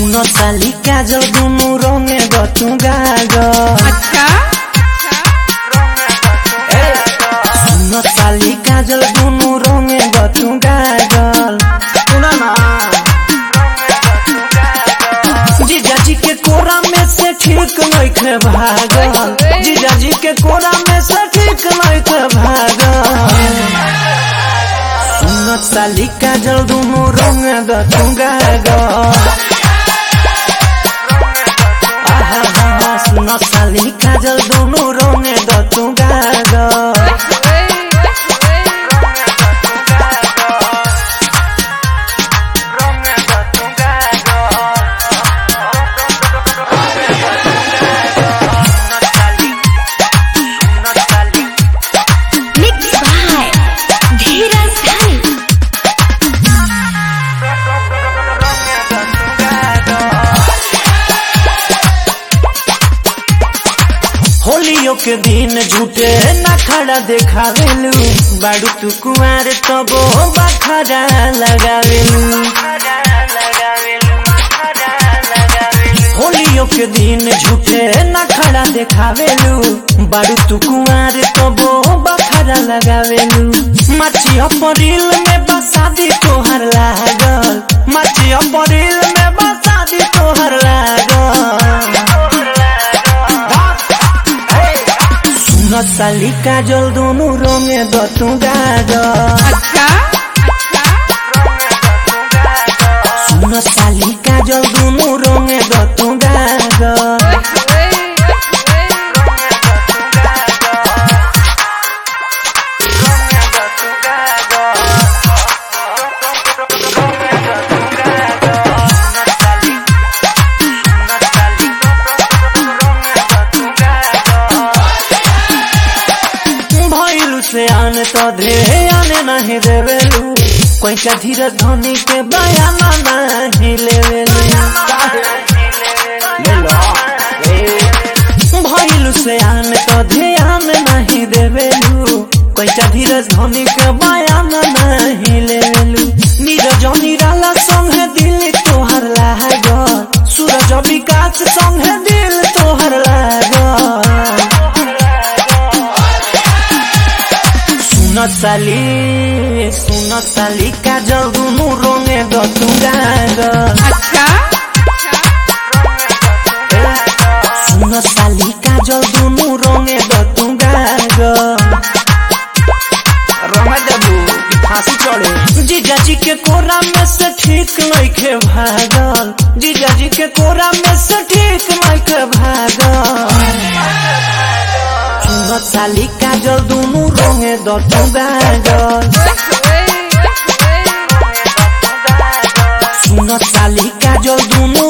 सुन साली काजल दुनु रंगे गतु गाजल अच्छा सुन साली काजल दुनु रंगे गतु गाजल सुन ना जीजाजी के कोरा में से ठीक नइखे भागल जीजाजी के कोरा में से ठीक नइखे भागल सुन साली काजल दुनु रंगे गतु गाजल आहा सुन साली काजल दुनु रंगे गतु गाजल Mixed by Dheeraj Dhani. होलियो के दिन झूठे ना खड़ा देखावेलू बाड़ू तू कुआर तबो बखरा लगावेलू होलियो के दिन झूठे ना खड़ा देखावेलू बाड़ू तू कुआर तबो बखरा लगावेलू माची अपरिल में बसादी तोहर लागल माची अपरिल में बसादी तोहर लागल सुन साली काजल दोनों रंगे दतु गाजल अच्छा सुन साली काजल दोनों रंगे दतु गाजल भइलु से आने तो धे आने नहीं देवेलू कोई का धीरज धोनी के बयाना नहीं लेवेलू भइलु से आने तो ध्यान नहीं देवेलू कोई का धीरज धोनी के बयाना नहीं लेवेलू नीरज निराला संगे दिल तोहर लागल सूरज विकास संगे दिल तोहर लागल सुन साली सुन साली काजल दुनु रंगे गतु गागल अच्छा सुन साली काजल दुनु रंगे गतु गागल रमा देबू कि फांसी चढ़े जीजाजी के कोरा में से ठीक नइखे भागल जीजाजी के कोरा में से ठीक नइखे भागल सुन साली काजल दुनु रंगे गतु गागल सुन साली काजल दुनु